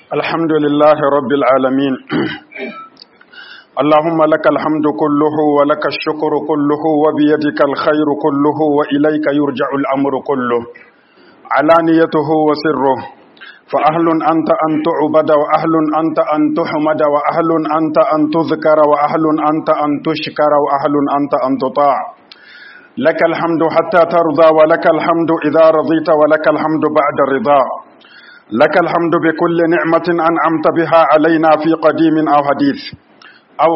الحمد لله رب العالمين اللهم لك الحمد كله ولك الشكر كله وبيدك الخير كله وإليك يرجع الأمر كله علانيته وسره فأهل أنت أن تعبد وأهل أنت أن تحمد وأهل أنت أن تذكر وأهل أنت أن تشكر وأهل أنت أن تطاع لك الحمد حتى ترضى ولك الحمد إذا رضيت ولك الحمد بعد الرضا لك الحمد بكل نعمة أنعمت بها علينا في قديم أو حديث أو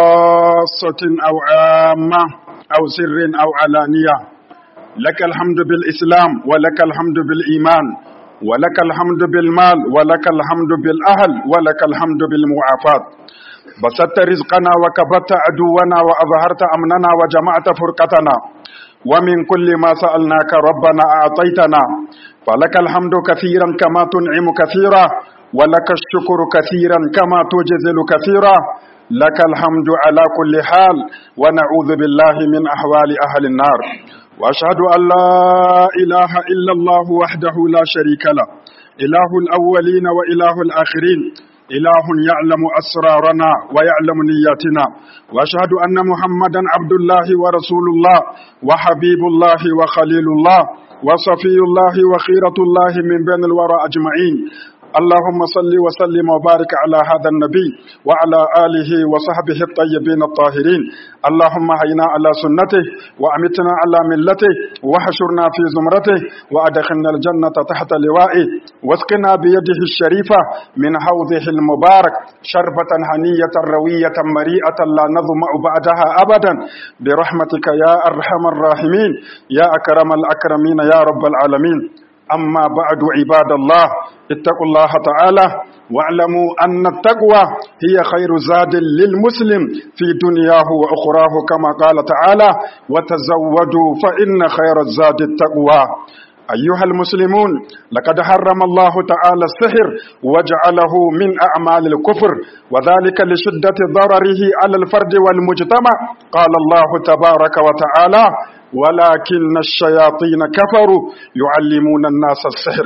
خاصة أو عامة أو سر أو علانية لك الحمد بالإسلام ولك الحمد بالإيمان ولك الحمد بالمال ولك الحمد بالأهل ولك الحمد بالمعافاة بسطت رزقنا وكبت عدونا وأظهرت أمننا وجمعت فرقتنا ومن كل ما سألناك ربنا أعطيتنا فلك الحمد كثيرا كما تنعم كثيرا ولك الشكر كثيرا كما تجزل كثيرا لك الحمد على كل حال ونعوذ بالله من أحوال أهل النار وأشهد أن لا إله إلا الله وحده لا شريك له إله الأولين وإله الآخرين إله يعلم أسرارنا ويعلم نياتنا وأشهد أن محمدا عبد الله ورسول الله وحبيب الله وخليل الله وصفي الله وخيرة الله من بين الورى أجمعين اللهم صل وسلم وبارك على هذا النبي وعلى آله وصحبه الطيبين الطاهرين اللهم هينا على سنته وأمتنا على ملته وحشرنا في زمرته وأدخلنا الجنة تحت لوائه واسقنا بيده الشريفة من حوضه المبارك شربة هنية روية مريئة لا نظمأ بعدها أبدا برحمتك يا أرحم الراحمين يا أكرم الأكرمين يا رب العالمين أما بعد عباد الله اتقوا الله تعالى واعلموا أن التقوى هي خير زاد للمسلم في دنياه وأخراه كما قال تعالى وتزودوا فإن خير الزاد التقوى أيها المسلمون لقد حرم الله تعالى السحر وجعله من أعمال الكفر وذلك لشدة ضرره على الفرد والمجتمع قال الله تبارك وتعالى ولكن الشياطين كفروا يعلمون الناس السحر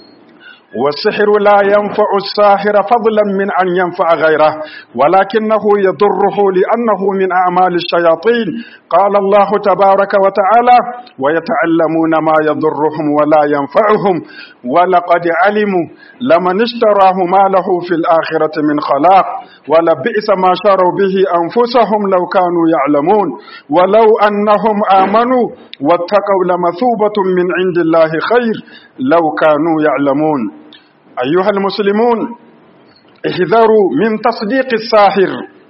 والسحر لا ينفع الساحر فضلا من أن ينفع غيره ولكنه يضره لأنه من أعمال الشياطين قال الله تبارك وتعالى ويتعلمون ما يضرهم ولا ينفعهم ولقد علموا لمن اشتراه ما له في الآخرة من خلاق ولبئس ما شروا به أنفسهم لو كانوا يعلمون ولو أنهم آمنوا واتقوا لمثوبة من عند الله خير لو كانوا يعلمون أيها المسلمون احذروا من تصديق الساحر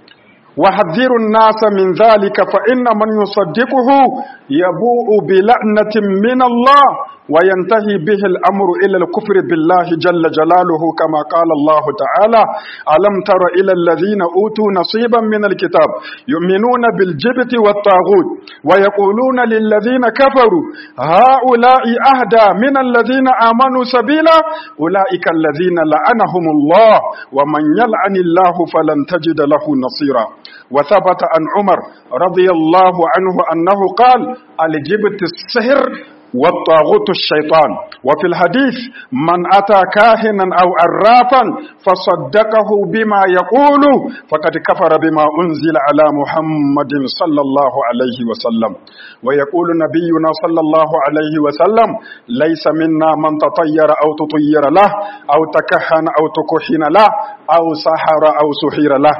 وحذروا الناس من ذلك فإن من يصدقه يبوء بلعنة من الله وينتهي به الأمر إلى الكفر بالله جل جلاله كما قال الله تعالى ألم تر إلى الذين أوتوا نصيبا من الكتاب يؤمنون بالجبت والطاغوت ويقولون للذين كفروا هؤلاء أهدى من الذين آمنوا سبيلا أولئك الذين لعنهم الله ومن يلعن الله فلن تجد له نصيرا وثبت عن عمر رضي الله عنه أنه قال الجبت السحر والطاغوت الشيطان وفي الحديث من أتى كاهنا أو عرافا فصدقه بما يقول فقد كفر بما أنزل على محمد صلى الله عليه وسلم ويقول نبينا صلى الله عليه وسلم ليس منا من تطير أو تطير له أو تكهن أو تكهن له أو سحر أو سحر له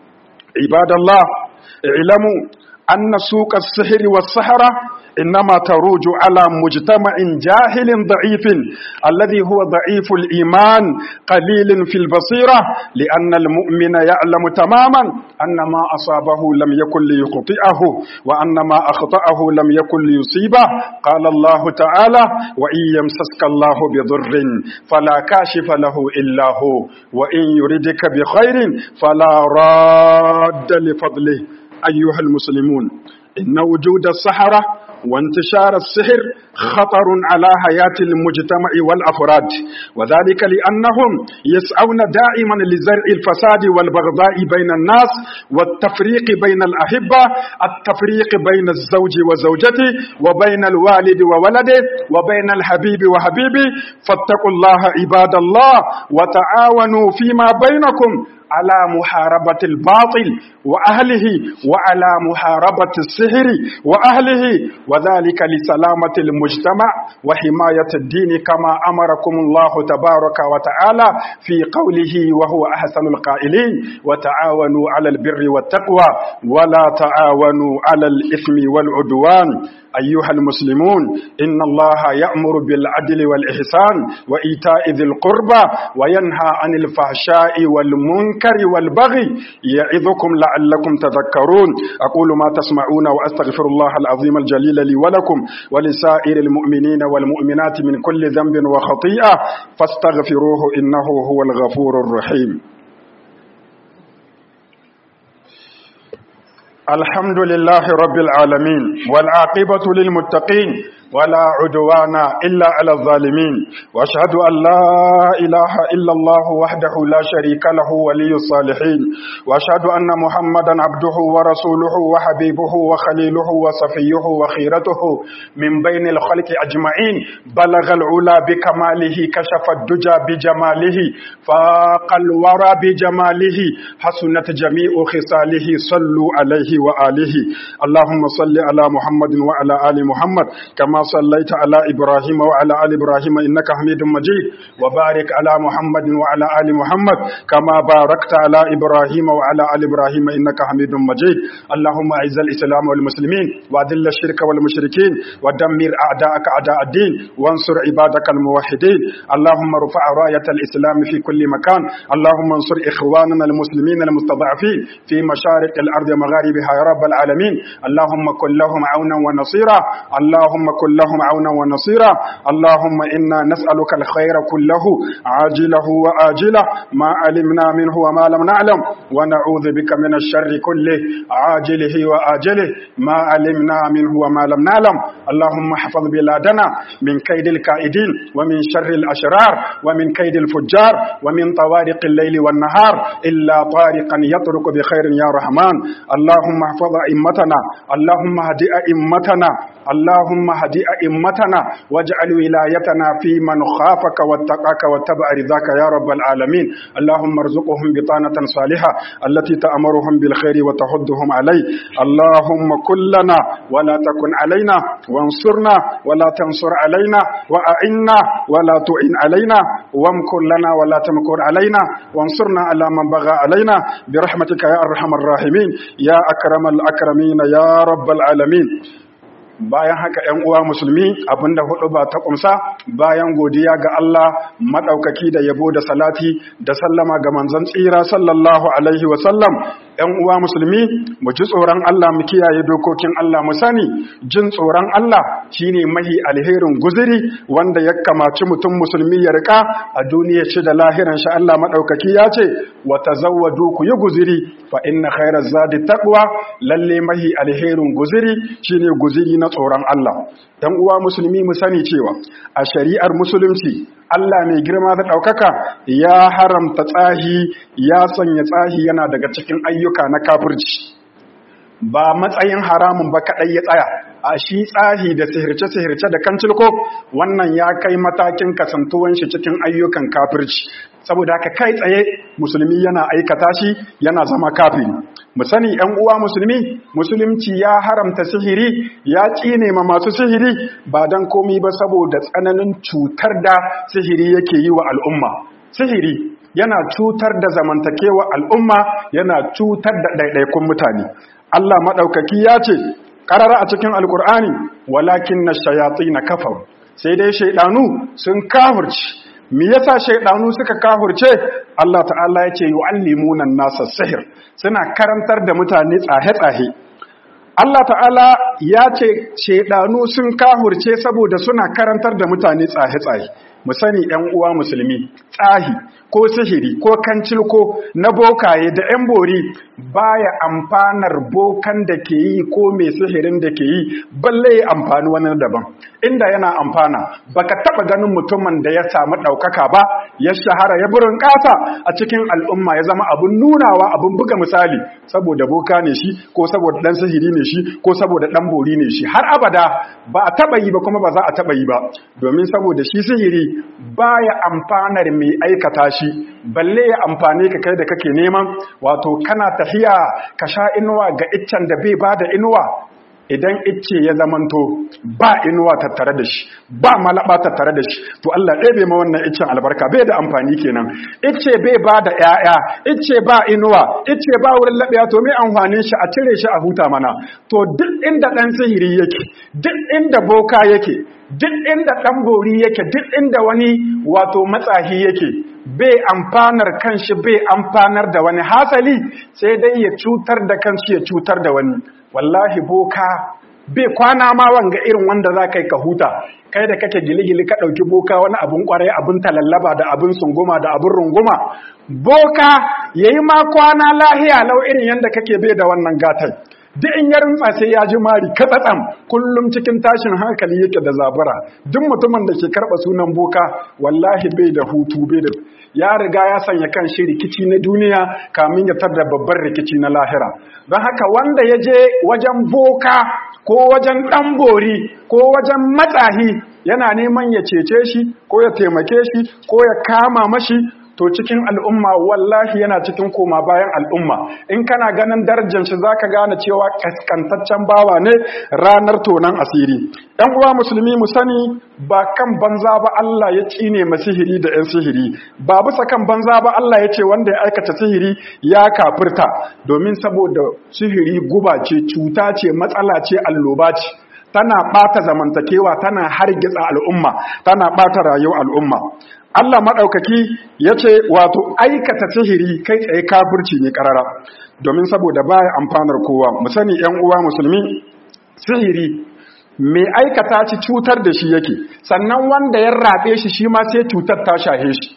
عباد الله اعلموا أن سوق السحر والسحرة إنما تروج على مجتمع جاهل ضعيف الذي هو ضعيف الإيمان قليل في البصيرة لأن المؤمن يعلم تماما أن ما أصابه لم يكن ليخطئه وأن ما أخطأه لم يكن ليصيبه قال الله تعالى وإن يمسسك الله بضر فلا كاشف له إلا هو وإن يردك بخير فلا راد لفضله أيها المسلمون إن وجود السحرة وانتشار السحر خطر على حياة المجتمع والأفراد وذلك لأنهم يسعون دائما لزرع الفساد والبغضاء بين الناس والتفريق بين الأحبة التفريق بين الزوج وزوجته وبين الوالد وولده وبين الحبيب وحبيبه فاتقوا الله عباد الله وتعاونوا فيما بينكم على محاربة الباطل وأهله وعلى محاربة السحر وأهله وذلك لسلامة المجتمع وحماية الدين كما أمركم الله تبارك وتعالى في قوله وهو أحسن القائلين وتعاونوا على البر والتقوى ولا تعاونوا على الإثم والعدوان أيها المسلمون إن الله يأمر بالعدل والإحسان وإيتاء ذي القربى وينهى عن الفحشاء والمنكر والبغي يعظكم لعلكم تذكرون أقول ما تسمعون وأستغفر الله العظيم الجليل لي ولكم ولسائر المؤمنين والمؤمنات من كل ذنب وخطيئة فاستغفروه إنه هو الغفور الرحيم الحمد لله رب العالمين والعاقبة للمتقين ولا عدوان إلا على الظالمين وأشهد أن لا إله إلا الله وحده لا شريك له ولي الصالحين وأشهد أن محمدا عبده ورسوله وحبيبه وخليله وصفيه وخيرته من بين الخلق أجمعين بلغ العلا بكماله كشف الدجى بجماله فاق الورى بجماله حسنت جميع خصاله صلوا عليه وآله اللهم صل على محمد وعلى آل محمد كما صليت على إبراهيم وعلى آل إبراهيم إنك حميد مجيد وبارك على محمد وعلى آل محمد كما باركت على إبراهيم وعلى آل إبراهيم إنك حميد مجيد اللهم أعز الإسلام والمسلمين وأذل الشرك والمشركين ودمر أعداءك أعداء الدين وانصر عبادك الموحدين اللهم ارفع راية الإسلام في كل مكان اللهم انصر إخواننا المسلمين المستضعفين في مشارق الأرض ومغاربها يا رب العالمين اللهم كن لهم عونا ونصيرا اللهم كن لهم عونا ونصيرا اللهم إنا نسألك الخير كله عاجله وآجله ما علمنا منه وما لم نعلم ونعوذ بك من الشر كله عاجله وآجله ما علمنا منه وما لم نعلم اللهم احفظ بلادنا من كيد الكائدين ومن شر الأشرار ومن كيد الفجار ومن طوارق الليل والنهار إلا طارقا يطرق بخير يا رحمن اللهم احفظ أئمتنا اللهم هدئ أئمتنا اللهم هدئ أئمتنا واجعل ولايتنا في من خافك واتقاك واتبع رضاك يا رب العالمين اللهم ارزقهم بطانة صالحة التي تأمرهم بالخير وتحضهم عليه اللهم كلنا ولا تكن علينا وانصرنا ولا تنصر علينا وأعنا ولا تعن علينا وامكر لنا ولا تمكر علينا وانصرنا على من بغى علينا برحمتك يا أرحم الراحمين يا أكرم الأكرمين يا رب العالمين bayan haka ‘yan uwa musulmi abinda hudu ba ta kumsa bayan godiya ga Allah maɗaukaki da yabo da salati da sallama ga manzon tsira sallallahu alaihi wasallam ‘yan uwa musulmi mu ji tsoron Allah mu kiyaye dokokin Allah mu sani jin tsoron Allah shine mahi alherin guziri wanda ya kamaci mutum musulmi ya rika a duniya shi da lahiran shi Allah maɗaukaki ya ce wa tazawwadu ku yi guziri fa inna khairaz zadi taqwa lalle mahi alherin guziri shine guziri na tsoron Allah. ‘Yan uwa musulmi mu sani cewa a shari'ar musulunci Allah mai girma da ɗaukaka ya haramta tsahi ya sanya tsahi yana daga cikin ayyuka na kafirci. Ba matsayin haramun ba kaɗai ya tsaya, a shi tsahi da sihirce-sihirce da kancilko wannan ya kai matakin kasantuwan shi cikin ayyukan kafirci. Saboda haka kai tsaye musulmi yana aikata shi yana zama kafiri. mu sani ‘yan uwa musulmi musulunci ya haramta sihiri ya ƙine ma masu sihiri ba don komi ba saboda tsananin cutar da sihiri yake yi wa al'umma sihiri yana cutar da zamantakewa al'umma yana cutar da ɗaiɗaikun mutane Allah maɗaukaki ya ce ƙarara a cikin alƙur'ani walakin na shayatsi na kafar sai dai shaiɗanu sun kafurci me yasa shaidanu suka kahurce Allah ta'ala ya ce yu'allimuna nasa sihir suna karantar da mutane tsahe-tsahe Allah ta'ala ya ce shaidanu sun kahurce saboda suna karantar da mutane tsahe-tsahe mu sani ɗan uwa musulmi tsahi ko sihiri ko kancilko na bokaye da ‘yan bori baya amfanar bokan da ke yi ko mai sihirin da ke yi balle ya amfani wani daban inda yana amfana baka taba ganin mutumin da ya samu ɗaukaka ba ya shahara ya burin ƙasa a cikin al'umma ya zama abin nunawa abin buga misali saboda boka ne shi ko saboda ɗan sihiri ne shi ko saboda ɗan bori ne shi har abada ba a taba yi ba kuma ba za a taba yi ba domin saboda shi sihiri baya amfanar mai aikata shi balle ya amfane ka kai da kake neman wato kana tafiya ka sha inuwa ga iccen da bai bada inuwa idan icce ya zamanto ba inuwa tattare da shi ba malaba tattare da shi to Allah ɗaya ma wannan iccen albarka bai da amfani kenan icce bai ba da ƴaƴa icce ba inuwa icce ba wurin laɓiya to mai amfanin shi a cire shi a huta mana to duk inda ɗan sihiri yake duk inda boka yake duk inda ɗan bori yake duk inda wani wato matsahi yake bai amfanar kanshi bai amfanar da wani hasali sai dai ya cutar da kanshi ya cutar da wani wallahi boka bai kwana ma wanga irin wanda za ka yi ka huta kai da kake gili-gili ka ɗauki boka wani abin ƙwarai abin talallaba da abin sunguma da abin runguma boka ya yi ma kwana lahiya lau irin yadda kake bai da wannan gatai duk in ya rintsa sai ya ji mari katsatsam kullum cikin tashin hankali yake da zabura duk mutumin da ke karɓa sunan boka wallahi bai da hutu bai da ya riga ya sanya kan shi rikici na duniya kamin ya tar da babban rikici na lahira don haka wanda ya je wajen boka ko wajen ɗan bori ko wajen matsahi yana neman ya cece shi ko ya taimake shi ko ya kama mashi to cikin al'umma wallahi yana cikin koma bayan al'umma in kana ganin darajar shi zaka gane cewa kaskantaccen bawa ne ranar tonan asiri ɗan uwa musulmi mu sani ba kan banza ba Allah ya tsine ma sihiri da 'yan sihiri ba bisa kan banza ba Allah ya ce wanda ya aikata sihiri ya kafirta domin saboda sihiri guba ce cuta ce matsala ce alloba ce tana ɓata zamantakewa tana hargitsa al'umma tana ɓata rayuwar al'umma Allah maɗaukaki ya ce wato aikata sihiri kai tsaye kafirci ne ƙarara domin saboda baya amfanar kowa mu sani ‘yan uwa musulmi sihiri mai aikata ci cutar da shi yake sannan wanda ya raɓe shi shi ma sai cutar ta shahe shi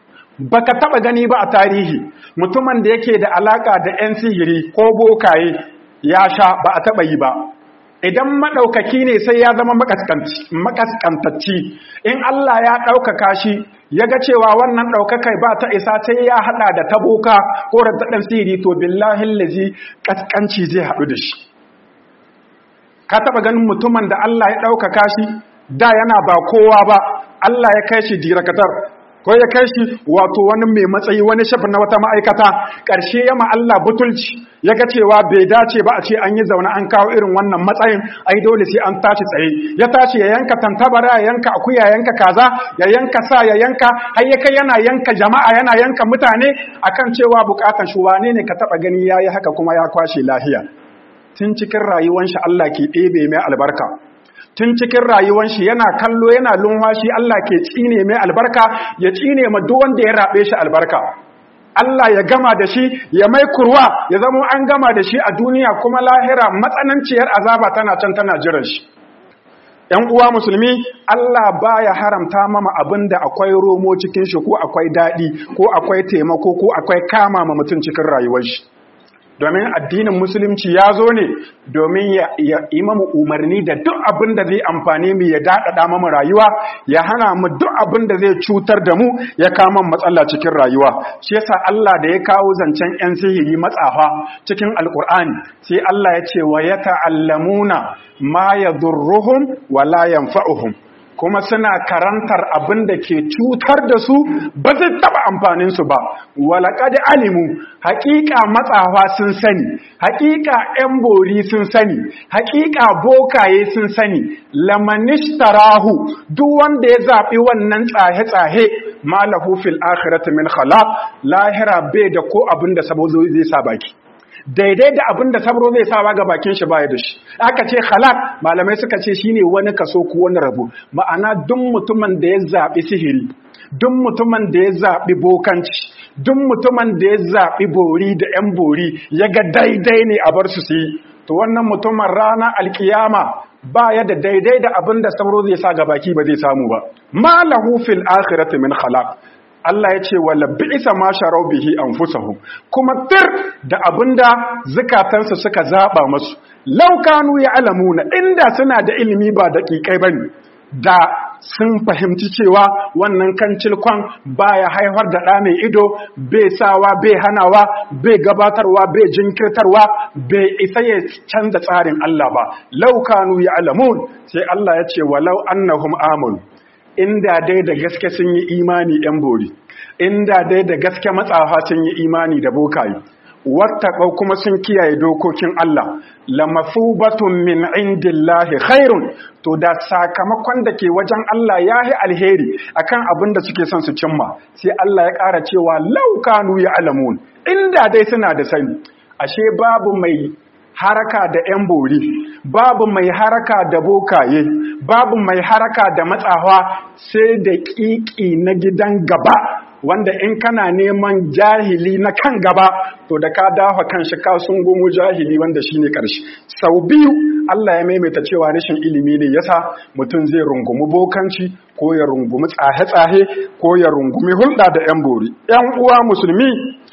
baka taɓa gani ba a tarihi mutumin da yake da alaƙa da ‘yan sihiri ko bokaye ya sha ba a taɓa yi ba idan maɗaukaki ne sai ya zama makaskantacci in Allah ya ɗaukaka shi ya ga cewa wannan ɗaukakai ba ta isa sai ya haɗa da taboka ko da ɗan siri to billahin lazi ƙasƙanci zai haɗu da shi ka taɓa ganin mutumin da Allah ya ɗaukaka shi da yana ba kowa ba Allah ya kai shi dirakatar ko ya kai shi wato wani mai matsayi wani shafin na wata ma'aikata ƙarshe ya Allah butulci ya ga cewa bai dace ba a ce an yi zaune an kawo irin wannan matsayin ai dole sai an tashi tsaye ya tashi ya yanka tantabara ya yanka akuya ya yanka kaza ya yanka sa ya yanka har ya kai yana yanka jama'a yana yanka mutane akan cewa bukatan shi wane ne ka taba gani yayi haka kuma ya kwashe lahiya tun cikin rayuwar shi Allah ke ɗebe mai albarka tun cikin rayuwan shi yana kallo yana lunwashi Allah ke tsine mai albarka ya tsine ma duk wanda ya rabe shi albarka Allah ya gama da shi ya mai kurwa ya zama an gama da shi a duniya kuma lahira matsananciyar azaba tana can tana jiran shi ‘Yan uwa musulmi, Allah baya haramta mama abin da akwai romo cikin shi ko akwai daɗi ko akwai taimako ko akwai kama ma mutum cikin rayuwar shi. domin addinin musulunci ya zo ne domin ya yi mamu umarni da duk abin da zai amfani mu ya daɗaɗa mamu rayuwa ya hana mu duk abin da zai cutar da mu ya kama matsala cikin rayuwa shi yasa Allah da ya kawo zancen 'yan sihiri matsafa cikin alkur'ani sai Allah ya ce wa ya ta'allamuna ma yadurruhum wa la yanfa'uhum kuma suna karantar abin da ke cutar da su ba zai taba amfaninsu ba walaƙad alimu haƙiƙa matsawa sun sani haƙiƙa 'yan bori sun sani haƙiƙa bokaye sun sani lamanishtarahu duk wanda ya zaɓi wannan tsahe-tsahe malahu fil akhirati min khalaq lahira bai da ko abin da sabo zai sa baki daidai da abin da sabro zai sawa ga bakin shi baya da shi aka ce halak malamai suka ce shine wani kaso ko wani rabo ma'ana duk mutumin da ya zaɓi sihiri duk mutumin da ya zaɓi bokanci duk mutumin da ya zaɓi bori da 'yan bori ya ga daidai ne a bar su su yi to wannan mutumin rana alkiyama ba ya da daidai da abin da sauro zai sa ga baki ba zai samu ba ma lahu fil akhirati min khalaq Allah ya ce wala bi'sa ma sharau bihi anfusahum kuma tir da abinda zukatansu suka zaba masu law kanu ya'lamuna inda suna da ilimi ba daƙiƙai bane da sun fahimci cewa wannan kancilkon baya haifar da ɗa mai ido bai sawa bai hanawa bai gabatarwa bai jinkirtarwa bai isa ya canza tsarin Allah ba laukanu ya alamun sai Allah ya ce walau annahum amanu inda dai da gaske sun yi imani yan bori inda dai da gaske matsafa sun yi imani da bokaye wattaqau kuma sun kiyaye dokokin Allah lamafubatun min indillahi khairun to da sakamakon da ke wajen Allah yahi alheri akan abin da suke son su cimma sai Allah ya ƙara cewa laukanu ya alamun inda dai suna da sani ashe babu mai haraka da 'yan bori babu mai haraka da bokaye babu mai haraka da matsawa sai da ƙiƙi na gidan gaba wanda in kana neman jahili na kan gaba to da ka dafa kan shi ka sun gomo jahili wanda shine karshe sau biyu Allah ya maimaita cewa rashin ilimi ne yasa mutum zai rungumi bokanci ko ya rungumi tsahe-tsahe ko ya rungumi hulɗa da 'yan bori 'yan uwa musulmi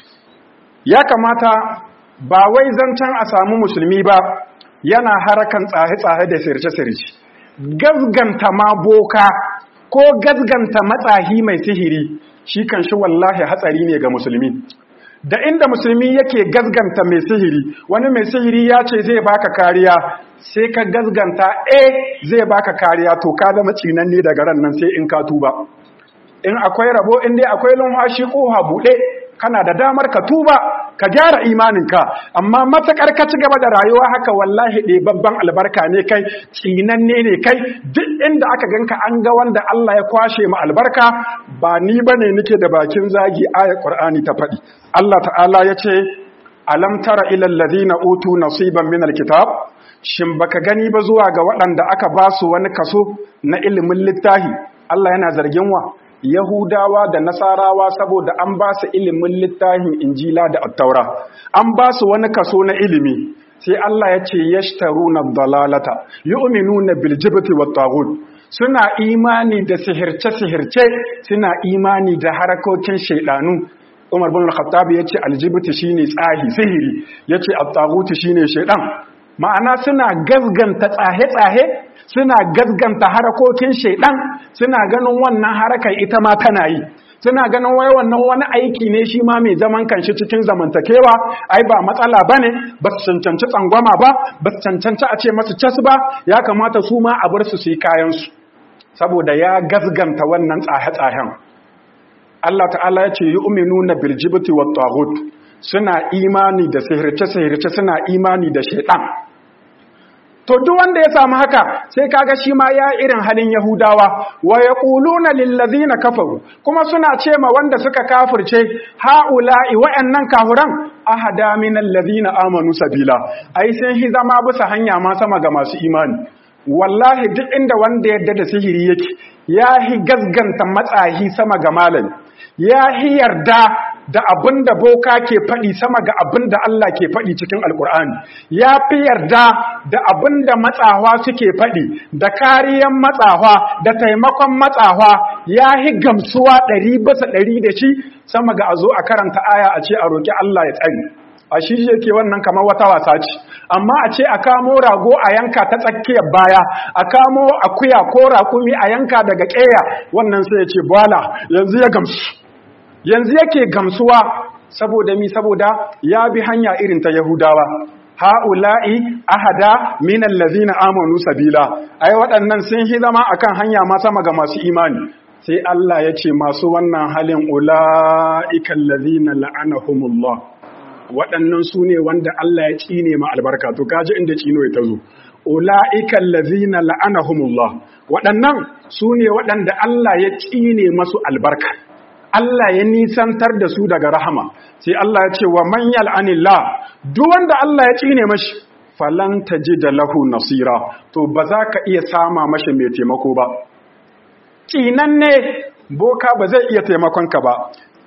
ya kamata ba wai zancen a samu musulmi ba yana harakan tsahe-tsahe da sirce-sirce gazganta ma boka ko gazganta matsahi mai sihiri shi kan shi wallahi hatsari ne ga musulmi da inda musulmi yake gazganta mai sihiri wani mai sihiri ya ce zai baka kariya sai ka gazganta eh zai baka kariya to ka zama ne daga ran nan sai in ka tuba in akwai rabo in dai akwai lumhashi koha buɗe kana da damar ka tuba ka gyara imaninka amma matakar ka ci gaba da rayuwa haka wallahi ɗe babban albarka ne kai tsinanne ne kai duk inda aka ganka an ga wanda Allah ya kwashe mu albarka ba ni bane nake da bakin zagi aya Qur'ani ta faɗi Allah ta'ala ya ce alam tara ila alladhina utu nasiban min alkitab shin baka gani ba zuwa ga waɗanda aka ba su wani kaso na ilimin littahi Allah yana zargin wa Yahudawa da Nasarawa saboda an ba su ilimin littafin Injila da Attaura, an ba su wani kaso na ilimi, sai Allah ya ce yashtaruna dalalata, yu'minuna bil jibti wat taghut. Suna imani da sihirce-sihirce, suna imani da harakokin shaidanu. Umar bin Al-Khattab ya ce aljibti shine tsahi sihiri, ya ce at-taghut shine shaidan. Ma'ana suna gazganta tsahe-tsahe suna gazganta harakokin shaidan suna ganin wannan harakar ita ma tana yi suna ganin wai wannan wani aiki ne shi ma mai zaman kanshi cikin zamantakewa ai ba matsala bane ba su cancanci tsangwama ba ba su cancanci a ce masu cas ba ya kamata su ma a bar su su yi kayansu saboda ya gazganta wannan tsahe-tsahen Allah ta'ala ya ce yi uminu na biljibiti wa tagut suna imani da sihirce-sihirce suna imani da shaidan to duk wanda ya samu haka sai kaga shi ma ya irin halin yahudawa wa yaquluna lil ladina kafaru kuma suna ce ma wanda suka kafirce haula'i wa'annan kafuran ahada min alladhina amanu sabila ai sai hi zama bisa hanya ma sama ga masu imani wallahi duk inda wanda yadda da sihiri yake ya hi gasganta matsahi sama ga malami ya hi yarda da abin da boka ke faɗi sama ga abin da Allah ke faɗi cikin alkur'ani ya fi yarda da abin da matsawa suke faɗi da kariyan matsawa da taimakon matsawa ya yi gamsuwa ɗari bisa ɗari da shi sama ga a zo a karanta aya a ce a roƙi Allah ya tsari a shi yake wannan kamar wata wasa ce amma a ce a kamo rago a yanka ta tsakiyar baya a kamo akuya ko raƙumi a yanka daga ƙeya wannan sai ya ce bala yanzu ya gamsu yanzu yake gamsuwa saboda mi saboda ya bi hanya irin ta Yahudawa ha'ula'i ahada min allazina amanu sabila ai waɗannan sun hi zama akan hanya ma sama ga masu imani sai Allah ya ce masu wannan halin ula'ika allazina la'anahumullah waɗannan su ne wanda Allah ya cine ma albarka to kaji inda cino ya tazo ula'ika allazina la'anahumullah waɗannan su ne waɗanda Allah ya cine masu albarka Allah ya nisantar da su daga rahama sai Allah ya ce wa man yal'anillah duk wanda Allah ya cine mashi falan da lahu nasira to ba za ka iya sama mashi mai taimako ba cinan ne boka ba zai iya taimakon ka ba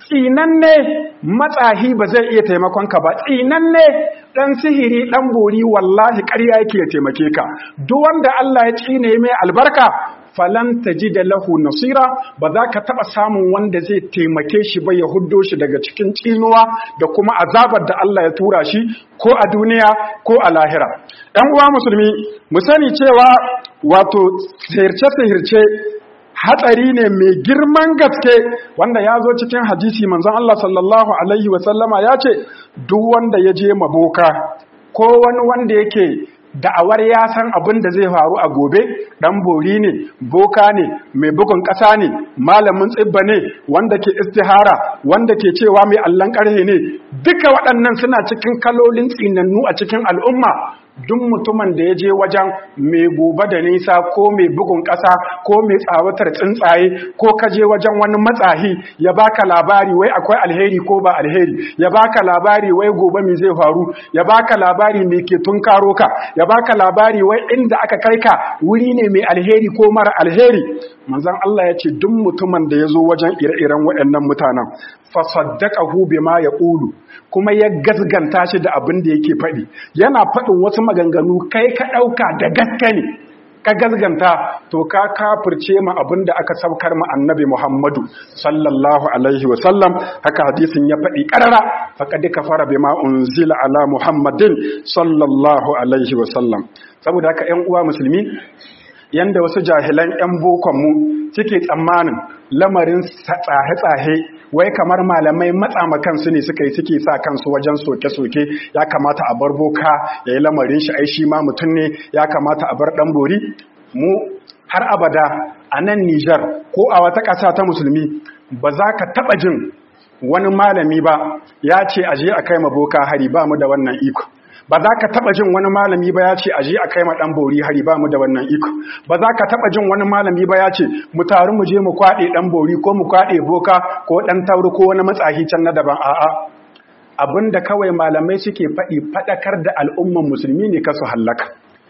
tsinanne matsahi ba zai iya taimakon ka ba tsinanne dan sihiri dan bori wallahi ƙarya yake ya taimake ka duk wanda Allah ya tsine mai albarka falan tajida lahu nasira ba za ka taba samun wanda zai taimake shi ba ya huddo shi daga cikin tsinuwa da kuma azabar da Allah ya tura shi ko a duniya ko a lahira ɗan uwa musulmi mu sani cewa wato sihirce-sihirce hatsari ne mai girman gaske wanda ya zo cikin hadisi manzon Allah sallallahu alaihi wasallama ya ce duk wanda ya je maboka ko wani wanda yake da'awar ya san abin da zai faru a gobe dan bori ne boka ne mai bugun ƙasa ne malamin tsibba ne wanda ke istihara wanda ke cewa mai allon ƙarhe ne duka waɗannan suna cikin kalolin tsinannu a cikin al'umma duk mutumin da ya je wajen mai gobe da nisa ko mai bugun ƙasa ko mai tsawatar tsuntsaye ko ka je wajen wani matsahi ya baka labari wai akwai alheri ko ba alheri ya baka labari wai gobe mai zai faru ya baka labari mai ke tunkaro ka ya baka labari wai inda aka kai ka wuri ne mai alheri ko mara alheri manzon Allah ya ce duk mutumin da ya zo wajen ire-iren waɗannan mutanen fasaddaqahu bima yaqulu kuma ya gasganta shi da abin da yake faɗi yana faɗin wasu maganganu kai ka ɗauka da gaske ne ka gasganta to ka kafirce ma abin da aka saukar ma annabi Muhammadu sallallahu alaihi wa sallam haka hadisin ya faɗi ƙarara faqad kafara bima unzila ala Muhammadin sallallahu alaihi wa sallam saboda haka ƴan uwa musulmi yanda wasu jahilan 'yan bokonmu suke tsammanin lamarin tsahe-tsahe wai kamar malamai matsa kansu ne suka yi suke sa kansu wajen soke-soke ya kamata a bar boka ya yi lamarin shi aishi ma mutum ne ya kamata a bar ɗan bori mu har abada a nan nijar ko a wata ƙasa ta musulmi ba za ka taɓa jin wani malami ba ya ce aje a kai ma boka hari ba mu da wannan iko ba za ka taba jin wani malami ba ya ce aje a kai ma dan bori hari ba mu da wannan iko ba za ka taba jin wani malami ba ya ce mu taru mu je mu kwade dan bori ko mu kwade boka ko dan tauri ko wani matsahi can na daban a'a abinda kawai malamai suke faɗi faɗakar da al'umman musulmi ne kasu hallaka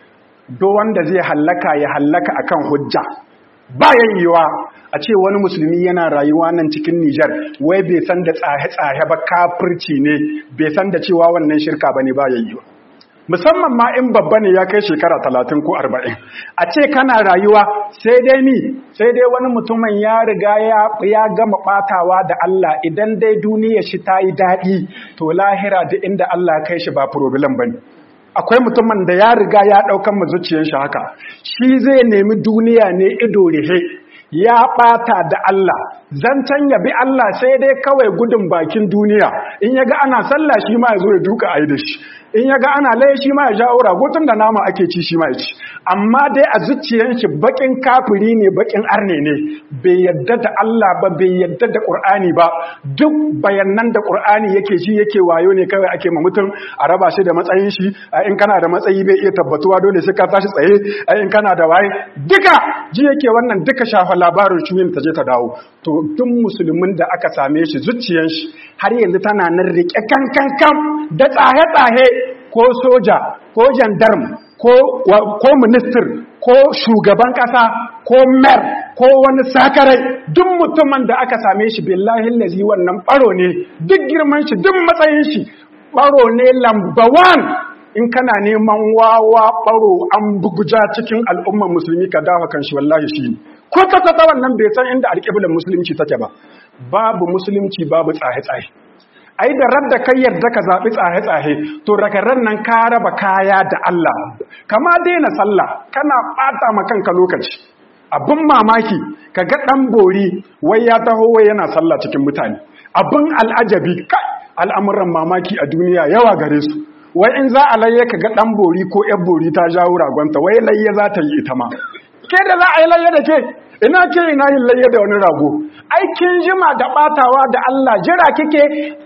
do wanda zai hallaka ya hallaka akan hujja bayan yiwa a ce wani musulmi yana rayuwa nan cikin Nijar wai bai san da tsahe-tsahe ba kafirci ne bai san da cewa wannan shirka ba ne bayan yiwa musamman ma in babba ne ya kai shekara talatin ko arba'in a ce kana rayuwa sai dai ni sai dai wani mutumin ya riga ya gama batawa da Allah idan dai duniya shi ta yi daɗi to lahira da inda Allah kai shi ba problem ba ne akwai mutumin da ya riga ya ɗaukan mazuciyar shi haka shi zai nemi duniya ne ido rihe ya ɓata da Allah zancen ya bi Allah sai dai kawai gudun bakin duniya in ya ga ana sallah shi ma ya zo ya duka a yi da shi in ya ga ana laye shi ma ya jawo ragotun da nama ake ci shi ma ya ci amma dai a zuciyar shi bakin kafiri ne bakin arne ne bai yadda da Allah ba bai yadda da Qur'ani ba duk bayanan da Qur'ani yake shi yake wayo ne kawai ake ma mutum a raba shi da matsayin shi in kana da matsayi bai iya tabbatuwa dole sai ka tashi tsaye in kana da waye duka ji yake wannan duka shafa labarin shuyin ta je ta dawo to duk musulmin da aka same shi zuciyar shi har yanzu tana nan rike kan kan kan da tsahe tsahe ko soja ko jandarm ko ko minister ko shugaban kasa ko mer ko wani sakarai duk mutumin da aka same shi billahi lazi wannan baro ne duk girman shi duk matsayin shi baro ne lamba one in kana neman wawa baro an buguja cikin al'ummar musulmi ka dawa kan shi wallahi shi ko ta ta wannan bai san inda alƙiblar musulunci take ba babu musulunci babu tsahe-tsahe ai da radda kai yarda ka zaɓi tsahe-tsahe to rakaran nan ka raba kaya da Allah kama daina sallah kana ɓata ma kanka lokaci abin mamaki ka ga ɗan bori wai ya taho wai yana sallah cikin mutane abin al'ajabi kai al'amuran mamaki a duniya yawa gare su wai in za a layya ka ga ɗan bori ko ‘yan bori ta jawo ragonta wai layya za ta yi ita ma ke da za a yi layya da ke ina ke ina yin layya da wani rago aikin jima da ɓatawa da Allah jira kike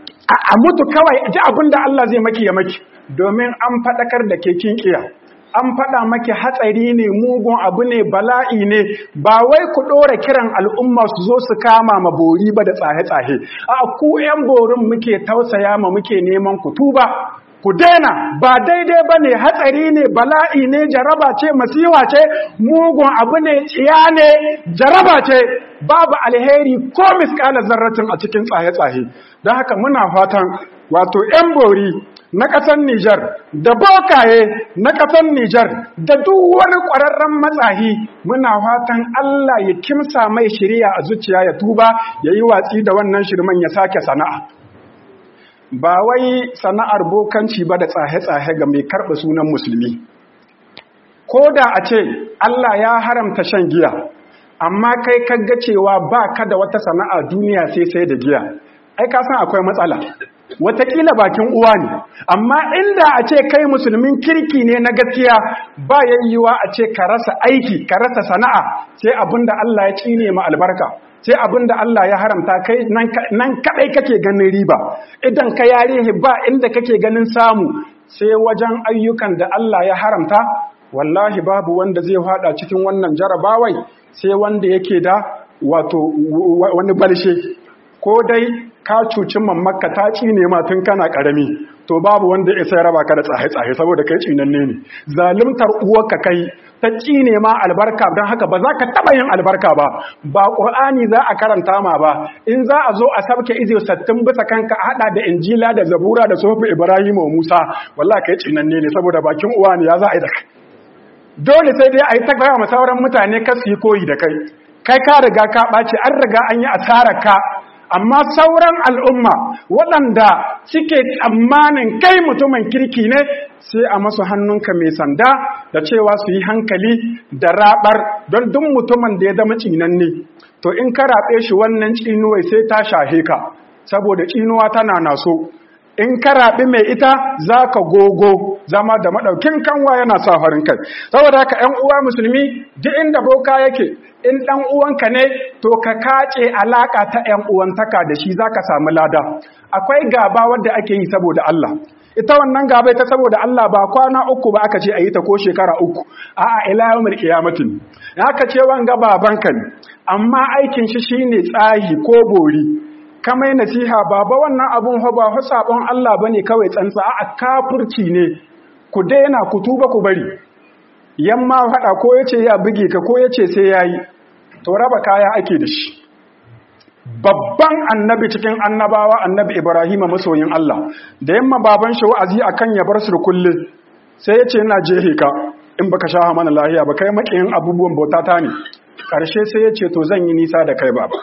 a mutu kawai ji abin da Allah zai maki ya maki domin an faɗakar da ke kin kiya an faɗa maki hatsari ne mugun abu ne bala'i ne ba wai ku ɗora kiran al'umma su zo su kama ma bori ba da tsahe-tsahe a ku ‘yan borin muke tausaya ma muke neman ku tuba ku daina ba daidai ba ne hatsari ne bala'i ne jaraba ce masiwa ce mugun abu ne tsiya ne jaraba ce babu alheri ko miskala zarratin a cikin tsaye-tsaye don haka muna fatan wato 'yan bori na ƙasar Nijar da bokaye na ƙasar Nijar da duk wani ƙwararren matsahi muna fatan Allah ya kimsa mai shirya a zuciya ya tuba ya yi watsi da wannan shirman ya sake sana'a. Ba wai sana'ar bokanci ba da tsahe-tsahe ga mai karɓa sunan musulmi. Ko da a ce Allah ya haramta shan giya, amma kai kaga cewa ba ka da wata sana'a duniya sai sai da giya, ai ka san akwai matsala. Wataƙila bakin uwa ne, amma inda a ce kai musulmin kirki ne na gaskiya ba yayyuwa a ce ka rasa aiki, ka rasa sana'a, sai abin da Allah ya cine ma albarka. sai abin da Allah ya haramta kai nan kaɗai kake ganin riba idan ka yare ba inda kake ganin samu sai wajen ayyukan da Allah ya haramta wallahi babu wanda zai hada cikin wannan jarabawai sai wanda yake da wato wani balshe ko dai ka cuci mamaka ta cine ma tun kana karami to babu wanda ya sai raba ka da tsaye-tsaye saboda kai cinanne ne zalimtar uwarka kai ta cine ma albarka don haka ba za ka taɓa yin albarka ba ba ƙur'ani za a karanta ma ba in za a zo a sabke izi sattin bisa kanka a haɗa da injila da zabura da sofi ibrahim wa musa wallah kai cinanne ne saboda bakin uwa ne ya za a yi da kai dole sai dai a yi ta gaya ma sauran mutane ka su yi koyi da kai kai ka riga ka ɓace an riga an yi asarar ka amma sauran al'umma waɗanda suke tsammanin kai mutumin kirki ne sai a masu hannunka mai sanda da cewa su yi hankali da raɓar don duk mutumin da ya zama cinanne to in ka raɓe shi wannan cinuwai sai ta shahe ka saboda cinuwa tana naso in ka raɓi mai ita za ka gogo zama da maɗaukin kanwa yana sa farin kai saboda haka ‘yan uwa musulmi duk inda boka yake in ɗan uwanka ne to ka kace alaƙa ta ‘yan uwantaka da shi za ka samu lada akwai gaba wadda ake yi saboda Allah ita wannan gaba ta saboda Allah ba kwana uku ba aka ce a yi ta ko shekara uku a'a ila yawmil qiyamatin aka ce wanga babanka ne amma aikin shi shine tsahi ko bori kamai nasiha baba wannan abun fa ba sabon Allah bane kawai tsantsa a kafirci ne ku daina ku tuba ku bari yamma fada ko yace ya buge ka ko yace sai yayi to raba kaya ake da shi babban annabi cikin annabawa annabi Ibrahim masoyin Allah da yamma baban shi wa'azi akan ya bar su da kulle sai yace ina jehe ka in baka sha mana lahiya ba kai makiyin abubuwan bautata ne karshe sai yace to zan yi nisa da kai baba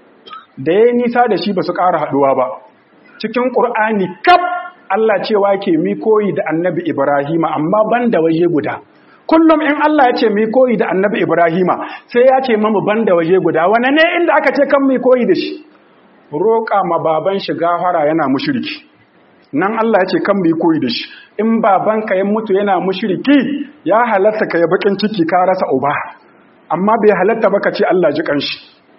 da ya nisa da shi ba su ƙara haɗuwa ba cikin ƙur'ani kaf Allah cewa ke mi koyi da annabi Ibrahima amma ban da waje guda kullum in Allah ya ce mi koyi da annabi Ibrahima sai ya ce mamu ban da waje guda wane ne inda aka ce kan mi koyi da shi roƙa ma baban shi gafara yana mushriki nan Allah ya ce kan mi koyi da shi in babanka ya mutu yana mushriki ya halatta ka ya bakin ciki ka rasa uba amma bai halatta ba ka ce Allah ji kanshi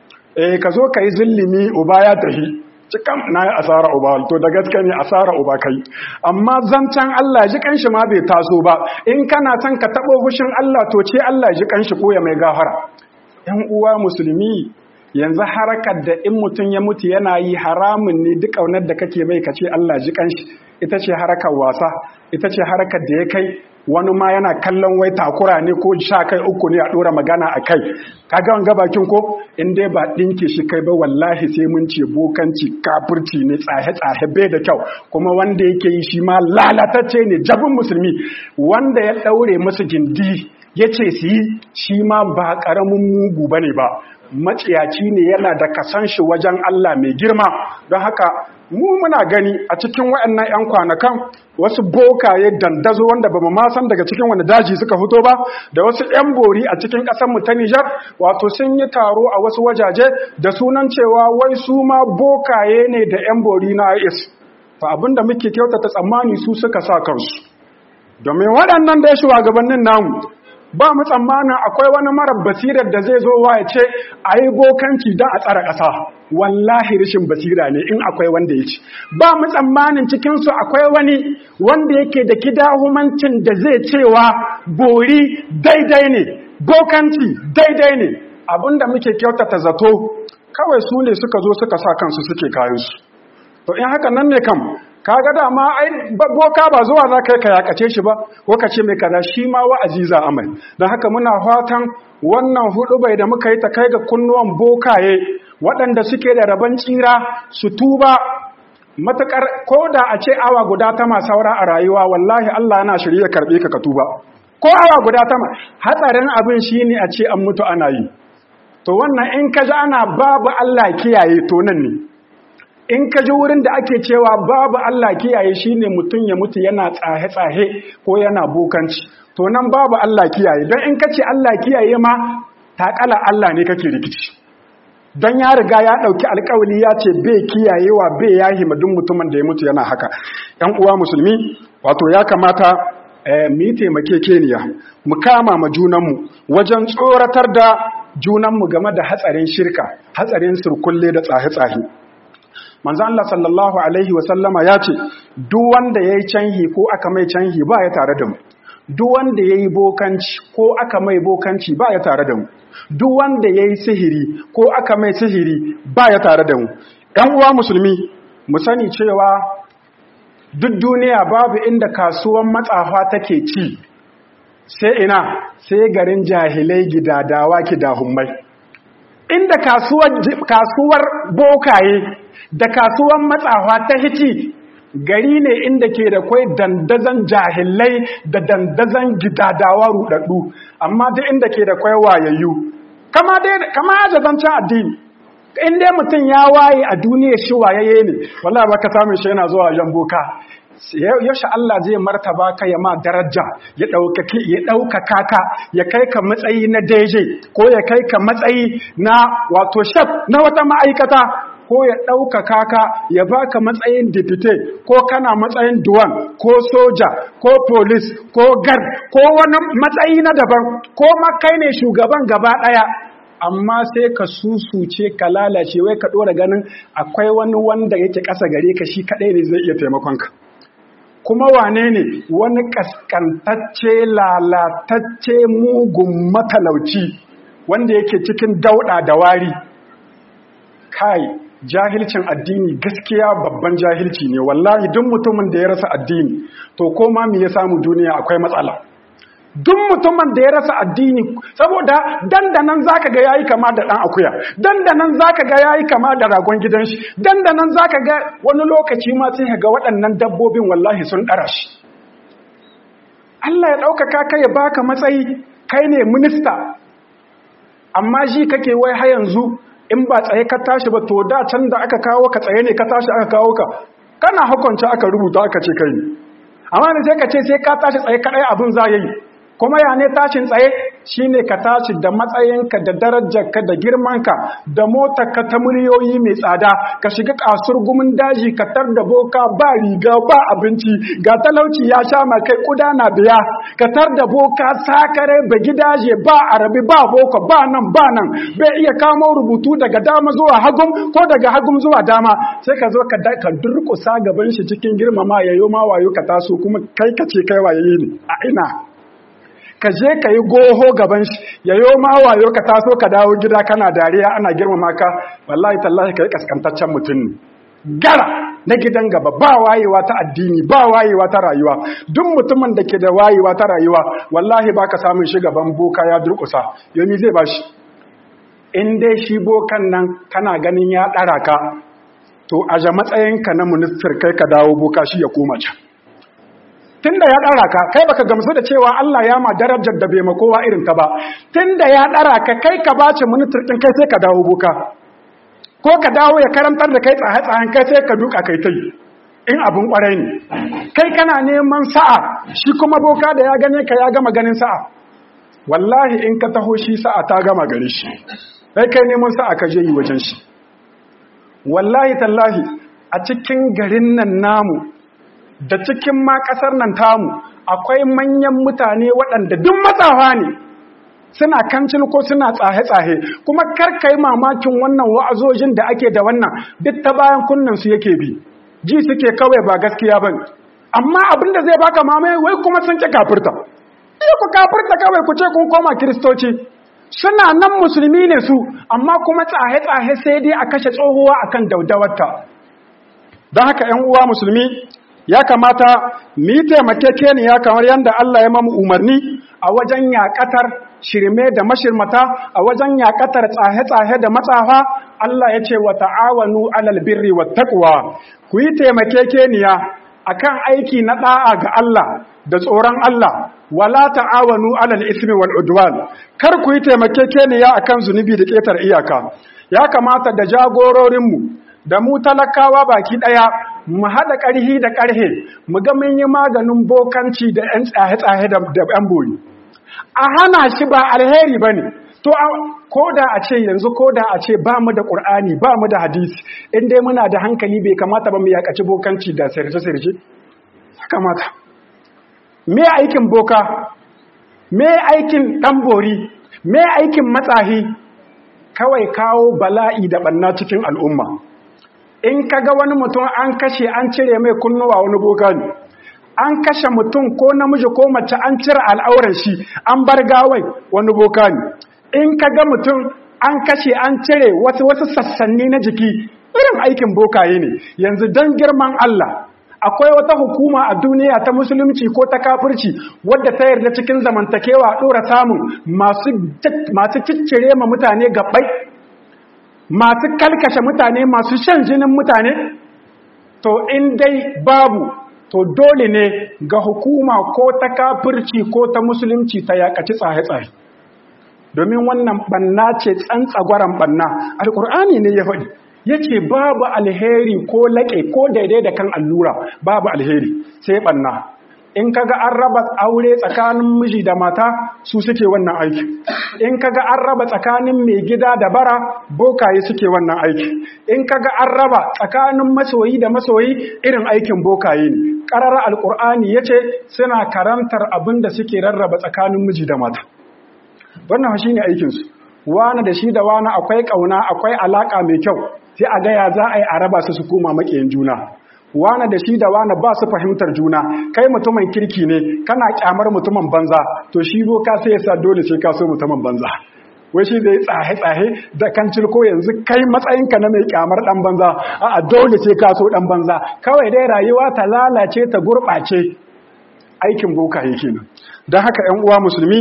eh ka zo ka yi zillimi uba ya tahi cikan na yi asara uba to da gaske ne asara uba kai amma zancen Allah ji kanshi ma bai taso ba in kana son ka taɓo fushin Allah to ce Allah ji kanshi ko ya mai gafara ‘yan uwa musulmi yanzu harakar da in mutum ya mutu yana yi haramun ne duk ƙaunar da kake mai ka ce Allah ji kanshi ita ce harakar wasa ita ce harakar da ya kai wani ma yana kallon wai takura ne ko sha kai uku ne a ɗora magana a kai kaga wanga bakin ko in dai ba ɗinke shi kai ba wallahi sai mun ce bokanci kafirci ne tsahe-tsahe bai da kyau kuma wanda yake yi shi ma lalatacce ne jabin musulmi wanda ya ɗaure masu gindi ya ce su yi shi ma ba ƙaramin mugu ba ne ba maciyaci ne yana da kasan shi wajen Allah mai girma don haka mu muna gani a cikin waɗannan 'yan kwanakan wasu bokaye dandazo wanda ba mu ma san daga cikin wani daji suka fito ba da wasu 'yan bori a cikin ƙasarmu ta Nijar wato sun yi taro a wasu wajaje da sunan cewa wai su ma bokaye ne da 'yan bori na IS fa abinda muke kyautata tsammani su suka sa kansu domin waɗannan da ya shugabannin namu ba mu tsammanin akwai wani marar basirar da zai zo wa ya ce a yi bokanci don a tsara ƙasa wallahi rashin basira ne in akwai wanda ya ci ba mu tsammanin cikinsu akwai wani wanda yake da kidahumancin da zai cewa bori daidai ne bokanci daidai ne abinda muke kyautata zato kawai su ne suka zo suka sa kansu suke kayansu to in haka nan ne kam kaga dama ai boka ba zuwa za ka yi ka yakace shi ba ko ka ce mai kaza shi ma wa'azi za a mai don haka muna fatan wannan hudu bai da muka yi ta kai ga kunnuwan bokaye waɗanda suke da rabon tsira su tuba matuƙar ko da a ce awa guda ta ma saura a rayuwa wallahi Allah yana shirye karɓe ka ka tuba ko awa guda ta ma hatsarin abin shine a ce an mutu ana yi to wannan in ka ji ana babu Allah kiyaye to nan ne in ka ji wurin da ake cewa babu Allah kiyaye shine mutum ya mutu yana tsahe-tsahe ko yana bokanci to nan babu Allah kiyaye don in ka ce Allah kiyaye ma taƙala Allah ne kake rikici don ya riga ya ɗauki alƙawali ya ce bai kiyayewa bai yahi madun mutumin da ya mutu yana haka ‘yan uwa musulmi wato ya kamata mu yi taimakekeniya mu kama ma junanmu wajen tsoratar da junanmu game da hatsarin shirka hatsarin surkulle da tsahe-tsahe manzan Allah sallallahu Alaihi wasallama ya ce duk wanda ya yi canhi ko aka mai canhi ba ya tare da mu duk wanda ya yi bokanci ko aka mai bokanci ba ya tare da mu duk wanda ya yi sihiri ko aka mai sihiri ba ya tare da mu ‘yan uwa musulmi mu sani cewa duk duniya babu inda kasuwan matsafa take ci sai ina sai garin jahilai gidadawa kidahummai inda kasuwar bokaye da kasuwar matsawa ta hiti gari ne inda ke da kwai dandazan jahilai da dandazan gidadawa rudaddu amma duk inda ke da kwai wayayyu kama dai kama ajazancin addini in dai mutum ya waye a duniya shi wayayye ne wallahi baka samun shi yana zuwa jan boka yaushe Allah zai martaba ka ya ma daraja ya ɗaukaki ya ɗaukaka ka ya kai ka matsayi na daije ko ya kai ka matsayi na wato shaf na wata ma'aikata ko ya ɗaukaka ka ya baka matsayin dipite ko kana matsayin duwan ko soja ko polis ko gar ko wani matsayi na daban ko makai ne shugaban gaba ɗaya amma sai ka susuce ka lalace wai ka ɗora ganin akwai wani wanda yake ƙasa gare ka shi kaɗai ne zai iya taimakon ka kuma wane ne wani kaskantacce lalatacce mugun matalauci wanda yake cikin dauɗa da wari kai jahilcin addini gaskiya babban jahilci ne wallahi duk mutumin da ya rasa addini to koma me ya samu duniya akwai matsala duk mutumin da ya rasa addini saboda dandanan zaka ga yayi kama da dan akuya dandanan zaka ga yayi kama da ragon gidan shi dandanan zaka ga wani lokaci ma sai ga waɗannan dabbobin wallahi sun dara shi Allah ya ɗaukaka ka ya baka matsayi kai ne minista amma shi kake wai har yanzu in ba tsaye ka tashi ba to da can da aka kawo ka tsaye ne ka tashi aka kawo ka kana hukunta aka rubuta aka ce kai amma ne sai ka ce sai ka tashi tsaye kadai abin za yi kuma ya ne tashin tsaye shine ka tashi da matsayinka da darajarka da girmanka da motarka ta miliyoyi mai tsada ka shiga kasur gumin daji ka tar da boka ba riga ba abinci ga talauci ya sha ma kai kuda na biya ka tar da boka sakare ba gidaje ba arabi ba boko ba nan ba nan bai iya kamo rubutu daga dama zuwa hagum ko daga hagum zuwa dama sai ka zo ka ka durkusa gaban shi cikin girmama yayo ma wayo ka taso kuma kai ka ce kai waye ne a ina ka je ka yi goho gaban shi ya yi ma wayo ka taso ka dawo gida kana dariya ana girmama ka wallahi tallahi ka yi kaskantaccen mutum ne gara na gidan gaba ba wayewa ta addini ba wayewa ta rayuwa duk mutumin da ke da wayewa ta rayuwa wallahi ba ka samun shi gaban boka ya durkusa yomi zai ba shi in dai shi bokan nan kana ganin ya ɗara ka to aje matsayinka na ministar kai ka dawo boka shi ya koma can tunda ya ɗara ka kai baka gamsu da cewa Allah ya ma darajar da bai ma kowa irin ta ba tunda ya ɗara ka kai ka bace ministar ɗin kai sai ka dawo boka ko ka dawo ya karantar da kai tsaye-tsayen kai sai ka duka kai tai in abin kwarai ne kai kana neman sa'a shi kuma boka da ya gane ka ya gama ganin sa'a wallahi in ka taho shi sa'a ta gama gare shi sai kai neman sa'a ka je yi wajen shi wallahi tallahi a cikin garin nan namu da cikin ma kasar nan tamu akwai manyan mutane waɗanda duk matsawa ne suna kancin ko suna tsahe-tsahe kuma karkai mamakin wannan wa'azojin da ake da wannan duk ta bayan kunnan su yake bi ji suke kawai ba gaskiya bane amma abin da zai baka mamaye wai kuma sun ki kafirta iya ku kafirta kawai ku ce kun koma kiristoci suna nan musulmi ne su amma kuma tsahe-tsahe sai dai a kashe tsohuwa akan daudawarta don haka ‘yan uwa musulmi ya kamata mu yi taimakekeniya kamar yadda Allah ya mamu umarni a wajen yaƙatar shirme da mashirmata a wajen yaƙatar tsahe-tsahe da matsafa Allah ya ce wa ta'awanu alal birri wa taqwa ku yi taimakekeniya akan aiki na da'a ga Allah da tsoron Allah wala ta'awanu alal ismi wal udwan kar ku yi taimakekeniya akan zunubi da ketar iyaka ya kamata da jagororinmu da mu talakawa baki daya mu hada karhi da karhe mu ga mun yi maganin bokanci da yan tsahe-tsahe da yan bori a hana shi ba alheri bane to ko da a ce yanzu ko da a ce ba mu da qur'ani ba mu da hadisi in dai muna da hankali bai kamata ba mu yakaci bokanci da sirce-sirce kamata me aikin boka me aikin ɗanbori me aikin matsahi kawai kawo bala'i da ɓanna cikin al'umma in ka ga wani mutum an kashe an cire mai kunnuwa wani boka ne an kashe mutum ko namiji ko mace an cire al'auran shi an bar gawai wani boka ne in ka ga mutum an kashe an cire wasu wasu sassanni na jiki irin aikin bokaye ne yanzu don girman Allah akwai wata hukuma a duniya ta musulunci ko ta kafirci wadda ta yarda cikin zamantakewa ɗora samun masu ciccire ma mutane gabai masu kalkashe mutane masu shan jinin mutane to in dai babu to dole ne ga hukuma ko ta kafirci ko ta musulunci ta yakaci tsaye-tsaye domin wannan banna ce tsantsagwaran banna alkur'ani ne ya faɗi ya ce babu alheri ko laƙe ko daidai da kan allura babu alheri sai ɓanna in kaga an raba aure tsakanin miji da mata su suke wannan aiki in kaga an raba tsakanin mai gida da bara bokaye suke wannan aiki in kaga an raba tsakanin masoyi da masoyi irin aikin bokaye ne ƙarar alƙur'ani ya ce suna karantar abin da suke rarraba tsakanin miji da mata wannan shi ne aikinsu wani da shi da wani akwai ƙauna akwai alaƙa mai kyau sai a gaya za a yi a raba su su koma maƙiyin juna wane da shi da wane ba su fahimtar juna kai mutumin kirki ne kana kyamar mutumin banza to shi boka sai ya sa dole sai ka so mutumin banza wai shi zai tsahe-tsahe da kan cilko yanzu kai matsayinka na mai kyamar dan banza a dole sai ka so dan banza kawai dai rayuwa ta lalace ta gurɓace aikin boka yake nan don haka 'yan uwa musulmi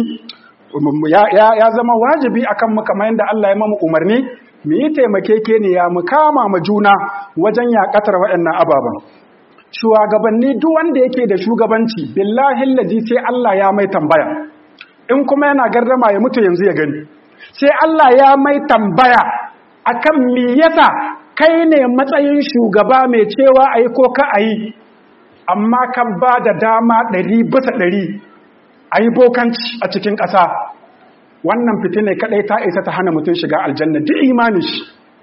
ya zama wajibi akan mu kamar yadda Allah ya mamu umarni mu yi taimakekeniya mu kama ma juna wajen yakatar waɗannan ababen shugabanni duk wanda yake da shugabanci billahi lazi sai Allah ya mai tambaya in kuma yana gardama ya mutu yanzu ya gani sai Allah ya mai tambaya akan me yasa kai ne matsayin shugaba mai cewa ayi ko ka ayi amma kan ba da dama ɗari bisa ɗari ayi bokanci a cikin ƙasa wannan fitina kadai ta isa ta hana mutum shiga aljanna duk imanin shi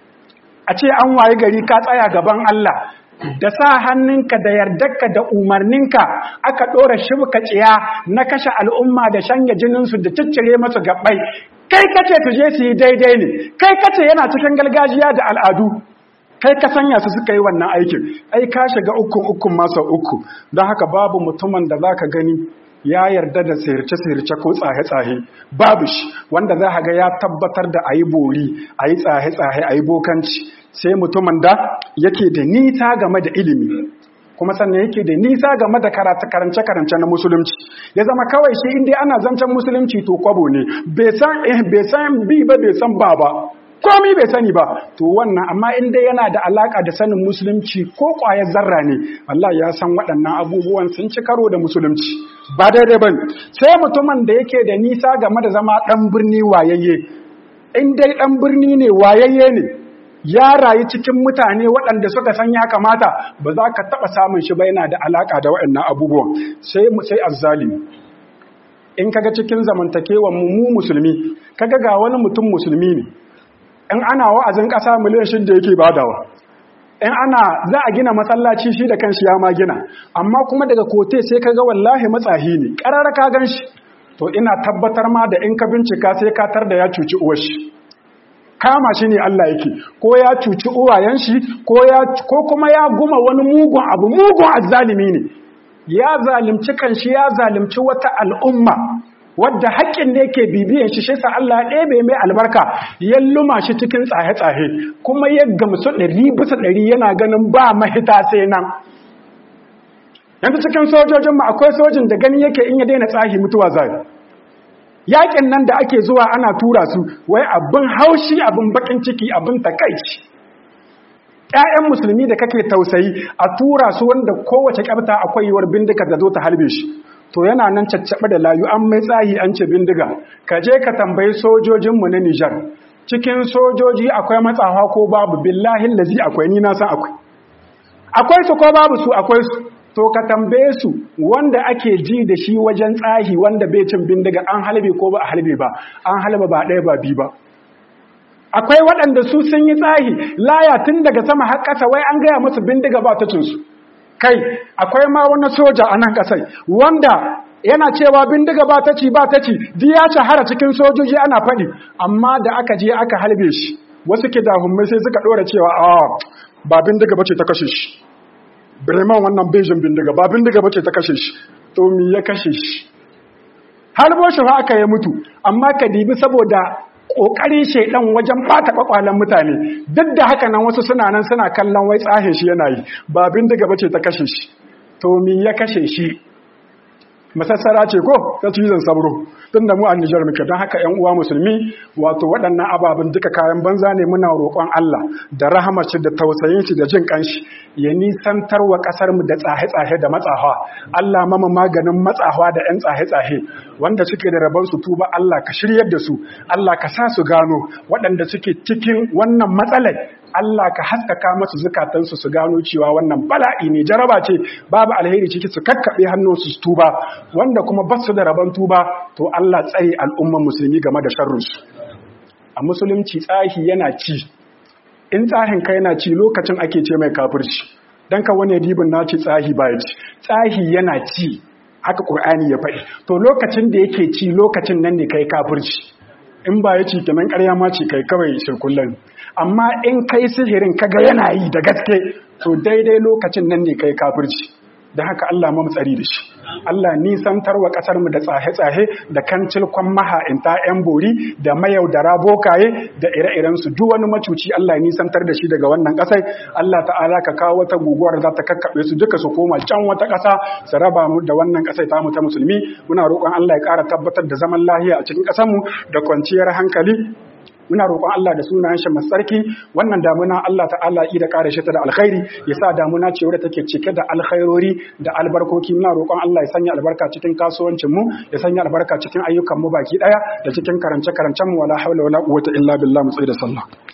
a ce an waye gari ka tsaya gaban Allah da sa hannunka da yardarka da umarninka aka ɗora shibka tsiya na kashe al'umma da shanya jininsu da ciccire masu gabbai kai kace su je su yi daidai ne kai kace yana cikin gargajiya da al'adu kai ka sanya su suka yi wannan aikin ai ka shiga ukun ukun masa uku don haka babu mutumin da zaka gani ya yarda da sirce-sirce ko tsahe-tsahe babu shi wanda za ga ya tabbatar da a yi bori a yi tsahe-tsahe a yi bokanci sai mutumin da yake da nisa game da ilimi kuma sannan yake da nisa game da karance-karance na musulunci ya zama kawai shi inda ana zancen musulunci to kwabo ne bai san bi ba bai san ba ba komi bai sani ba to wannan amma inda yana da alaka da sanin musulunci ko kwayar zarra ne Allah ya san waɗannan abubuwan sun ci karo da musulunci ba daidai ba sai mutumin da yake da nisa game da zama ɗan birni wayayye in dai ɗan birni ne wayayye ne ya rayu cikin mutane waɗanda suka san ya kamata ba za ka taɓa samun shi ba yana da alaka da waɗannan abubuwan sai sai azzalimi in kaga cikin zamantakewan mu musulmi kaga ga wani mutum musulmi ne in ana wa'azin ƙasa miliyan shida yake badawa in ana za a gina masallaci shi da kanshi ya ma gina amma kuma daga kote sai ka ga wallahi matsahi ne ƙarar ka gan shi to ina tabbatar ma da in ka bincika sai ka tar da ya cuci uwar shi kama shi ne Allah yake ko ya cuci uwayen shi ko kuma ya guma wani mugun abu mugun azzalimi ne ya zalimci kanshi ya zalimci wata al'umma wadda haƙƙin ne ke bibiyan shi shi sa Allah ya ɗebe mai albarka ya luma shi cikin tsahe-tsahe kuma ya gamsu ɗari bisa ɗari yana ganin ba mahita sai nan yanzu cikin sojojin mu akwai sojin da gani yake in ya daina tsahi mutuwa zai yaƙin nan da ake zuwa ana tura su wai abin haushi abin bakin ciki abin takaici ‘ya'yan musulmi da kake tausayi a tura su wanda kowace ƙabta akwai yiwuwar bindiga da zo ta halbe shi to yana nan caccaɓe da layu an mai tsahi an ce bindiga ka je ka tambayi sojojinmu na nijar cikin sojoji akwai matsawa ko babu billahin lazi akwai ni na san akwai akwai su ko babu su akwai su to ka tambaye su wanda ake ji da shi wajen tsahi wanda bai cin bindiga an halbe ko ba a halbe ba an halba ba ɗaya ba biyu ba akwai waɗanda su sun yi tsahi laya tun daga sama har ƙasa wai an gaya musu bindiga ba ta cinsu kai akwai ma wani soja a nan ƙasai wanda yana cewa bindiga ba ta ci ba ta ci di ya shahara cikin sojoji ana faɗi amma da aka je aka halbe shi wasu ke dahummai sai suka ɗora cewa a ba bindiga ba ce ta kashe shi bremen wannan bejin bindiga ba bindiga ba ce ta kashe shi to mi ya kashe shi halbo shi fa aka yi mutu amma ka dibi saboda ƙoƙarin shaidan wajen ɓata ƙwaƙwalen mutane duk da haka nan wasu suna nan suna kallon wai tsahin shi yana yi ba bindiga ba ce ta kashe shi to mi ya kashe shi masassara ce ko ta cizon sabro tun da mu a Nijar muke don haka ‘yan uwa musulmi wato waɗannan ababen duka kayan banza ne muna roƙon Allah da rahamaci da tausayin shi da jin ƙanshi ya nisantar wa ƙasar mu da tsahe-tsahe da matsawa Allah mama maganin matsawa da ‘yan tsahe-tsahe wanda suke da rabon su tuba Allah ka shiryar da su Allah ka sa su gano waɗanda suke cikin wannan matsalai Allah ka haskaka masu zukatansu su gano cewa wannan bala'i ne jaraba ce babu alheri ciki su kakkaɓe hannunsu su tuba wanda kuma ba su da rabon tuba to Allah tsare al'umman musulmi game da sharrunsu a musulunci tsahi yana ci in tsahin kai yana ci lokacin ake ce mai kafirci dan ka wani dibin na ci tsahi ba ci tsahi yana ci haka ƙur'ani ya faɗi to lokacin da yake ci lokacin nan ne kai kafirci in ba ya ci kenan ƙarya ma ce kai kawai shirkullan amma in kai sihirin kaga yana yi da gaske to daidai lokacin nan ne kai kafirci da haka Allah mu tsari da shi Allah nisantar wa kasar mu da tsahe-tsahe da kancilkon maha'inta yan bori da mayaudara bokaye da ire-iren su duk wani macuci Allah nisantar da shi daga wannan kasai Allah ta'ala ka kawo wata guguwar za ta kakkabe su duka su koma can wata kasa su raba mu da wannan kasai ta mu ta musulmi muna roƙon Allah ya ƙara tabbatar da zaman lahiya a cikin ƙasar mu da kwanciyar hankali muna roƙon Allah da sunayen shi mai tsarki wannan damuna Allah ta'ala yi da ƙara shi ta da alkhairi ya sa damuna ce wadda take cike da alkhairori da albarkoki muna roƙon Allah ya sanya albarka cikin kasuwancin mu ya sanya albarka cikin ayyukan mu baki daya da cikin karance karancen mu wala haula wala quwwata illa billah mu tsaye da sallah